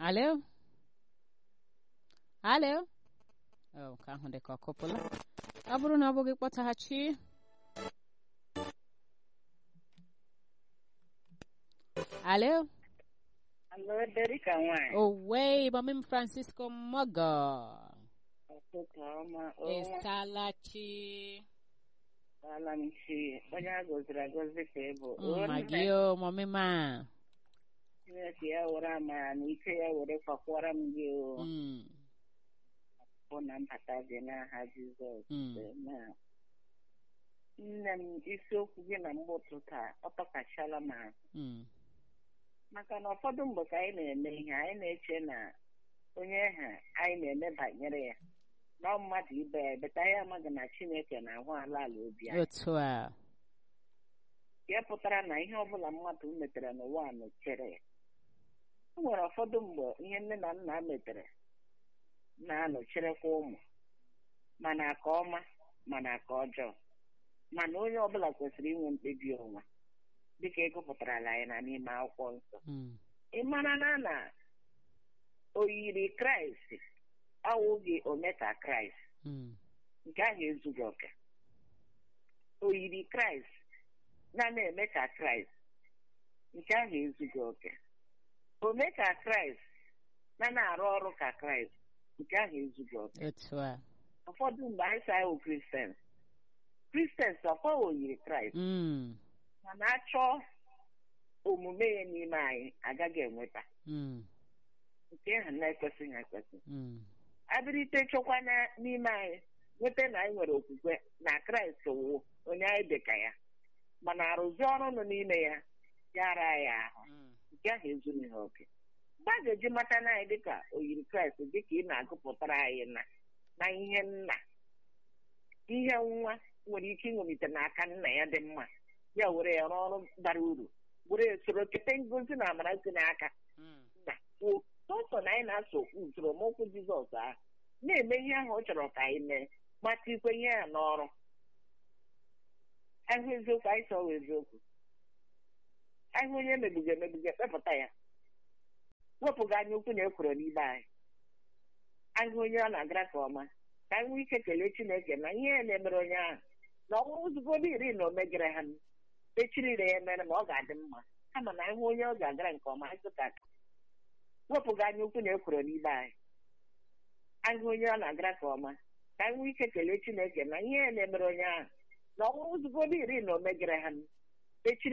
Alo? Alo? Oh, nke ahụ dị ka ọ kụpụla. Ọ bụrụ na ọ bụghị kpọtaghachi. Alo? Alo, Derika nwanyị. Owe, Mami Francisco Mogo. Ụtụtụ ọma. O, Ịsalachi. ala m chi. Onye a gọziri agọzi ka ị bụ. O, Mma nna gị o, Mami ma. Chineke ya were amara na ike ya were kwakwara m gị o. Mm, Bụ na mbata gị n'aha Jizọs. mm, Amen. Nne m isiokwu gị na mgbụtụ taa ọ tọkachala m ahụ. mm, maka na ụfọdụ mgbe ka anyị na-eme ihe anyị na-eche na onye ha anyị na-eme banyere ya na ọ mmadụ ibe ya beta ya amaghị na Chineke na-ahụ ala ala obi anyị Otu a. ya pụtara na ihe ọbụla mmadụ metere n'ụwa a nọchere ya o nwere ụfọdụ mgbe ihe nne na nna metere na-anọchirekwa ụmụ mana aka ọma mana aka ọjọọ mana onye ọbụla kwesịrị inwe mkpebi onwe dịka ị gụpụtarala anyị na n'ime akwụkwọ nsọ Mm, ị mara na na oyiri kraịst awụghị omeka kraịst mm, nke ahụ ezughị oke oyiri kraịst na na-eme ka kraịst nke ahụ ezughị oke omeka kraịst na na-arụ ọrụ ka kraịst nke ahụ ezughị oke Otu a. ụfọdụ mgbe anyị sa ahụ kristians kristians ọkwa oyiri kraịst Mm, mana achọọ omume ya n'ime anyị agaghị enweta mm, nke ahụ na-ekwesịghị ekwesị mm, abịrịte chọkwa na- n'ime anyị nweta na anyị nwere okwukwe na kraịst wụ onye anyị dị ka ya mana arụzi ọrụ nọ n'ime ya ya ara anyị ahụ mm. nke ahụ ezughị ha oke mgbe a ga-eji mata na anyị dịka oyiri kraịst dịka ị na-agụpụtara anyị na na ihe nna ihe nwa nwere ike ịṅomite n'aka nna ya dị mma ya were ya rụọ ọrụ bara uru were ya soro kete ngozi na amara si n'aka Mm, nna kwuo sọsọ na anyị na-aso usoro mokwu jizọs ahụ na-eme ihe ahụ ọ chọrọ ka anyị mee mata ikwe ihe ya n'ọrụ ahụ eziokwu anyị chọrọ eziokwu ahụ onye emegbuga emegbuga kpepụta ya wepụga anya ukwu na ekworo n'ime anyị ahụ onye ọ na-agara ka ọma ka anyị nwee ike kelee chineke na ihe ya na-emere onye ahụ na ọ bụrụ zugoro iri na o megara ha echirire ya mere ma ọ ga-adị mma kama na ịhụ onye ọ ga-agara nke ọma anyị ka wepụga anya ukwu na ekworo n'ime anyị ahụ onye ọ na-agara ka ọma ka anyị nwee ike kelee chineke na ihe ya na-emere onye ahụ na ọ bụrụ zugoro iri na o megara ha echiri